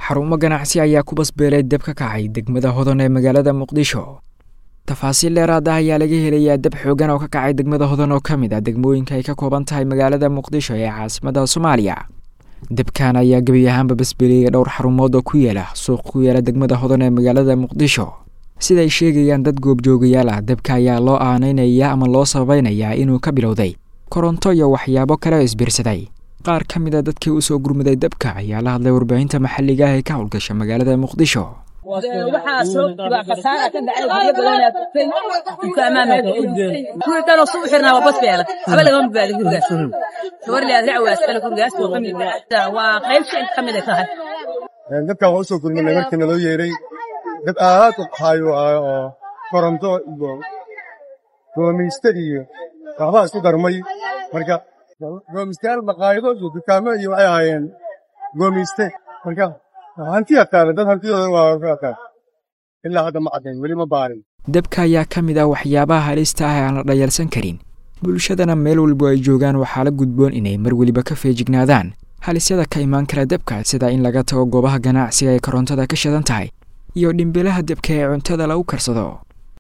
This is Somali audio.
xarumo ganacsi ayaa ku basbeelay deb ka kacay degmada hodan ee magaalada muqdisho tafaasiil dheeraad ah ayaa laga helayaa deb xoogan oo ka kacay degmada hodan oo ka mid ah degmooyinka ay ka kooban tahay magaalada muqdisho ee caasimada soomaaliya debkan ayaa gebi ahaanba basbeeliyey dhowr xarumood oo ku yaala suuq ku yaala degmada hodan ee magaalada muqdisho siday sheegayaan dad goobjoogayaal ah debka ayaa loo aanaynayaa ama loo sabaynayaa inuu ka bilowday koronto iyo waxyaabo kale oo isbiirsaday qaar ka mid a dadkii usoo gurmuday dabka ayaa la hadlay warbaahinta maxalliga ah ee ka howlgasha magaalada muqdisho waxaa soo waa khasaara ka dhacay guryo badan ayaa tagtay dukaamaama kuwii kaloo suu xirnaa waa basbeela haba lagama badbaadin gurigaas gabar leed rac waa iskale gurigaas oo kamid waa qayb shicib ka mid ay tahay dadkan waa usoo gurmanay markii naloo yeeray dad aad u qahayo ah oo koronto iyo goomayste iyo waxbaa isku darmay marka goomaystayaal maqaayado iyo dukaamo iyo waxay ahaayeen goomayste marka hanti ataale dad hantidooda waa ka ataan ilaa hadda ma caddayn weli ma baarin debka ayaa ka mid ah waxyaabaha halista ah ee aan la dhayalsan karin bulshadana meel walbo ay joogaan waxaa la gudboon inay mar weliba ka feejignaadaan halisyada ka imaan kara debka sida in laga tago goobaha ganacsiga ay korontada ka shidan tahay iyo dhimbilaha debka ee cuntada lagu karsado